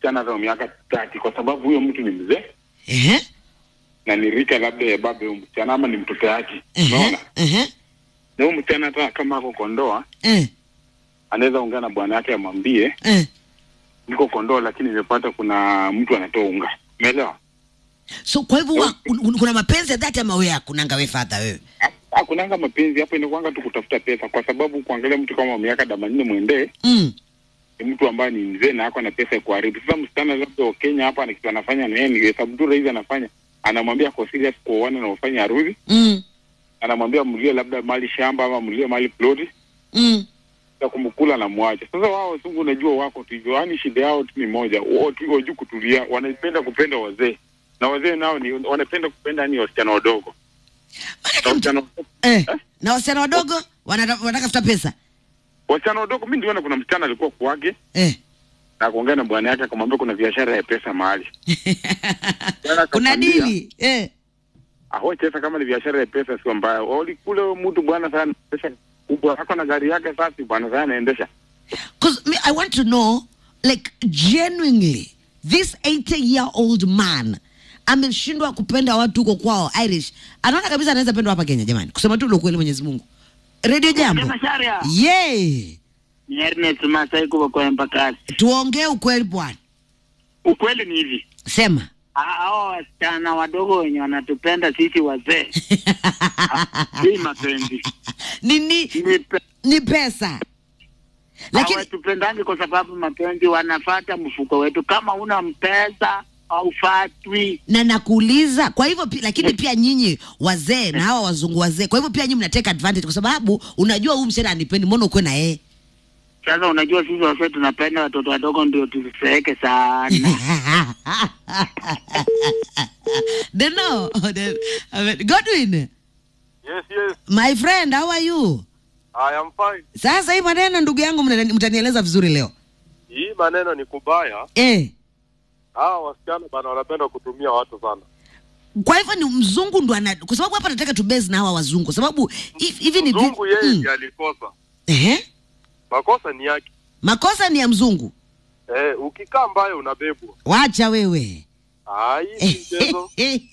msichana hata wa miaka tati, kwa sababu huyo mtu ni mzee Ehe. na ni rika labda ya baba huyo msichana ama ni mtoto yake, Ehe. unaona. Ehe. Na huyo msichana hata kama ako kondoa, Eh. anaweza ongea na bwana yake amwambie Eh. niko kondoa, lakini nimepata kuna mtu anatoa unga, umeelewa? So kwa hivyo wa- un- un- kuna mapenzi ya dhati ama wewe hakunanga wewe fadha wewe? Hakunanga mapenzi hapo, inakuanga tu kutafuta pesa, kwa sababu kuangalia mtu kama wa miaka themanini mwendee Mm. ni mtu ambaye ni mzee na ako na pesa ya kuharibu. Sasa msichana labda wa Kenya hapa na kitu anafanya na yeye ni hesabu tu rahisi anafanya, anamwambia kwa serious kuoana na ufanye harusi, Mm. anamwambia mlie labda mali shamba ama mlie mali ploti Mm. ya kumkula na mwache. Sasa wao wazungu unajua wako tu hivyo, yaani shida yao tu ni moja, wao tu wajui kutulia, wanapenda kupenda wazee na wazee nao ni wanapenda kupenda ni wasichana wadogo na Maanake mtu- wasichana wadogo Eh. Na wasichana wadogo wanata- wanatafuta pesa. wasichana wadogo. Mimi niliona kuna msichana alikuwa kwake Eh. na kuongea na bwana yake, akamwambia kuna biashara ya pesa mahali Bwana Kuna akamwambia, dili. Eh. Aho chesa kama ni biashara ya pesa sio mbaya. Oli kule mtu bwana sana pesa kubwa ako na gari yake safi bwana sana anaendesha. Because me, I want to know, like, genuinely, this 80 year old man ameshindwa kupenda watu huko kwao Irish, anaona kabisa anaweza pendwa hapa Kenya. Jamani, kusema tu ule ukweli, Mwenyezi Mungu. Radio Jambo, Masharia. ye Ni Ernest Masai kuwa kwa Embakasi. tuongee ukweli bwana, Ukweli ni hivi. sema Ah, Hao wasichana wadogo wenye wanatupenda sisi wazee. Si mapenzi. nini Ni pe- ni pesa, lakini hawatupendangi kwa sababu mapenzi wanafata mfuko wetu. Kama una mpesa haufatwi. na nakuuliza, kwa hivyo pi, lakini pia nyinyi wazee na hawa wazungu wazee, kwa hivyo pia nyinyi mnateka advantage, kwa sababu unajua huyu msichana anipendi, mbona ukuwe na yeye Sasa unajua sisi wazee tunapenda watoto wadogo ndio tusiseeke sana. Deno, Godwin, Yes, yes. my friend, how are you? I am fine. Sasa hii maneno ndugu yangu mnani- mtanieleza vizuri leo. Hii maneno ni kubaya. Eh, Hawa wasichana bana wanapenda kutumia watu sana. kwa hivyo ni mzungu ndo ana kwa sababu hapa nataka tu base na hawa wazungu kwa sababu hi- hivi ni vi- Mzungu yeye Mm. ndiye alikosa. Ehe. Makosa ni yake. Makosa ni ya mzungu. Eh, ukikaa mbaya unabebwa. Wacha wewe. Ah, hii si mchezo.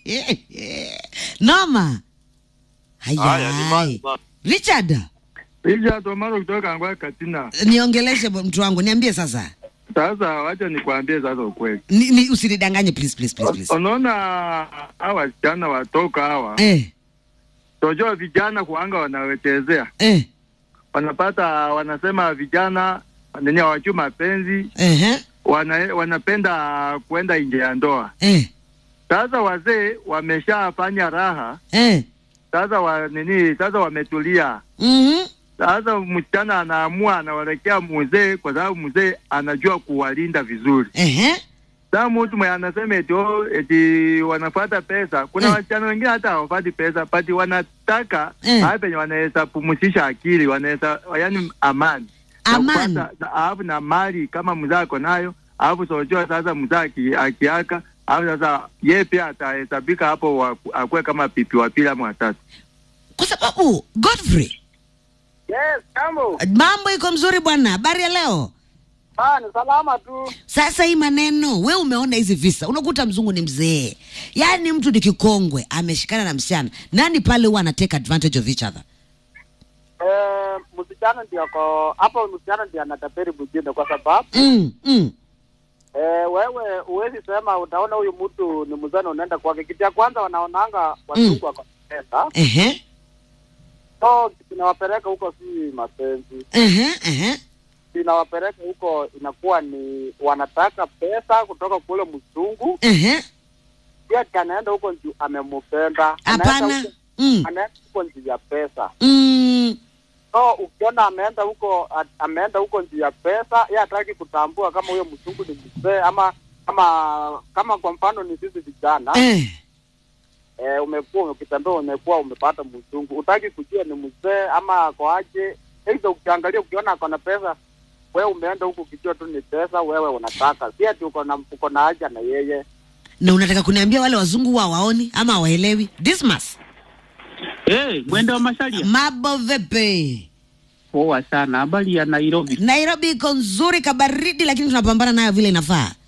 Noma. Haya ni mbaya Haya. sana. Richard, Richard Omaro kutoka Angwa Katina. niongeleshe bo- mtu wangu, niambie sasa. Sasa wacha nikwambie sasa ukweli. Ni, ni usinidanganye please please please please. Unaona hawa wasichana watoka hawa, Eh, tojua vijana kuanga wanawechezea, eh, wanapata wanasema vijana nini hawajui mapenzi, eh, wana, wanapenda kwenda nje ya ndoa. eh, Sasa wazee wameshafanya raha, eh. sasa wa nini, sasa wametulia. Mhm. Sasa msichana anaamua anawelekea mzee, kwa sababu mzee anajua kuwalinda vizuri. Ehe. Sasa mtu mwenye anasema eti oh, eti wanafuata pesa. Kuna Mm. wasichana wengine hata hawafati pesa, pati wanataka Mm. hapa penye wanaweza pumzisha akili, wanaweza yani amani Na Amani. kupata- na- alafu na mali kama mzee ako nayo, alafu sojua sasa mzee aki- akiaka, alafu sasa yeye pia atahesabika hapo wa- akuwe kama pipi wa pili ama watatu. Kwa sababu Godfrey, Yes, kambo. mambo iko mzuri bwana. Habari ya leo? Ah, ni salama tu. Sasa hii maneno, we umeona hizi visa, unakuta mzungu ni mzee, yaani mtu ni kikongwe, ameshikana na msichana, nani pale huwa ana take advantage of each other? Eh, msichana ndio ako hapo, msichana ndio anatapeli mwingine kwa sababu Mm, mm, eh, wewe huwezi sema utaona huyu mtu ni mzee na unaenda kwake. Kitu ya kwanza wanaonanga wazungu wako na pesa, ehe, so kinawapeleka huko si mapenzi, ehe, ehe, kinawapeleka huko inakuwa ni wanataka pesa kutoka kule mzungu, ehe, pia kanaenda huko juu amemupenda, Anaenda hapana, huko- mm, anaenda huko juu ya pesa. mm, So ukiona ameenda huko a- ameenda huko juu ya pesa, yeye hataki kutambua kama huyo mzungu ni mzee ama kama kama kwa mfano ni sisi vijana eh, eh, umekuwa ukitembea umekuwa umepata mzungu, utaki kujua ni mzee ama ako aje. Aidha ukiangalia ukiona ako na pesa, wewe umeenda huku ukijua tu ni pesa, wewe unataka si ati uko na uko na haja na yeye. na unataka kuniambia wale wazungu wa waoni ama hawaelewi? Dismas, Hey, mwende wa Masharia. mambo vipi? Poa sana. Habari ya Nairobi. Nairobi iko nzuri kabaridi, lakini tunapambana nayo vile inafaa.